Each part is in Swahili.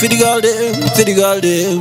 for the girl them, for the girl them.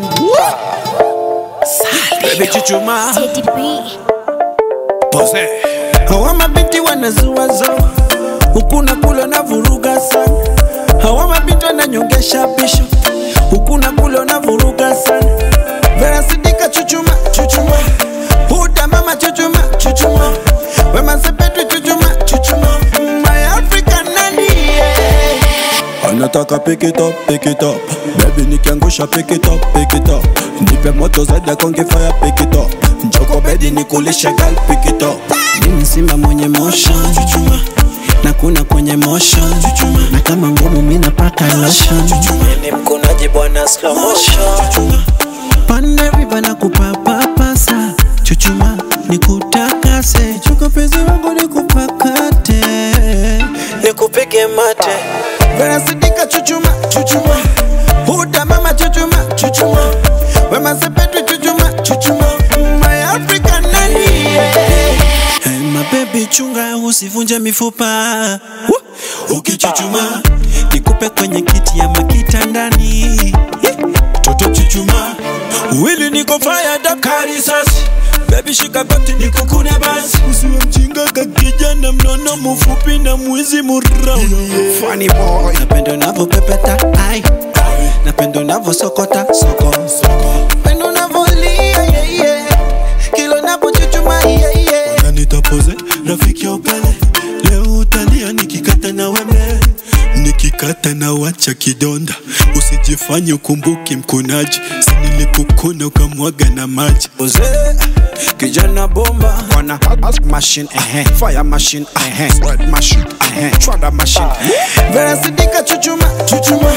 Baby chuchuma, Teddy B. pose. Hawa mabinti wanazuazo huku na kule na vuruga sana. Hawa mabinti wananyongesha pisho huku na kule na vuruga sana. Vera Sidika chuchuma, chuchuma. Huda mama chuchuma, chuchuma. Wema Sepetu chuchuma, chuchuma. My African nani yeah. anataka pick it up, pick it up Baby nikiangusha pick it up, pick it up Nipe moto zaidi ya konge fire pick it up Njoko bedi nikulishe girl pick it up Mimi simba mwenye motion chuchuma na kuna kwenye motion chuchuma na kama ngumu mimi napaka lotion chuchuma ni mkonaji bwana slow motion chuchuma pande riba na kupapapasa chuchuma nikutakase chuka pezi wangu nikupakate nikupige mate Vera Sidika chuchuma chuchuma Huda mama chuchuma chuchuma Wema Sepetu chuchuma chuchuma My African nani Hey, my baby chunga usivunje mifupa Woo! ukichuchuma nikupe kwenye kiti ya makita ndani toto chuchuma wili niko fire dakari sasi Baby shika goti nikukune basi usiwe mjinga kakijana mnono mfupi na mwizi murau Funny boy napenda unavyopepeta ai napenda unavyosokota soko napenda unavyolia yeah, yeah. kila unapochuchuma yeah, yeah. na nitapoze rafiki ya upele leo utalia nikikata na wembe nikikata na wacha kidonda usijifanye ukumbuki mkunaji sinilikukuna ukamwaga na maji Oze, kijana bomba wana machine eh fire machine eh sweat machine eh trada machine Vera Sidika chuchuma chuchuma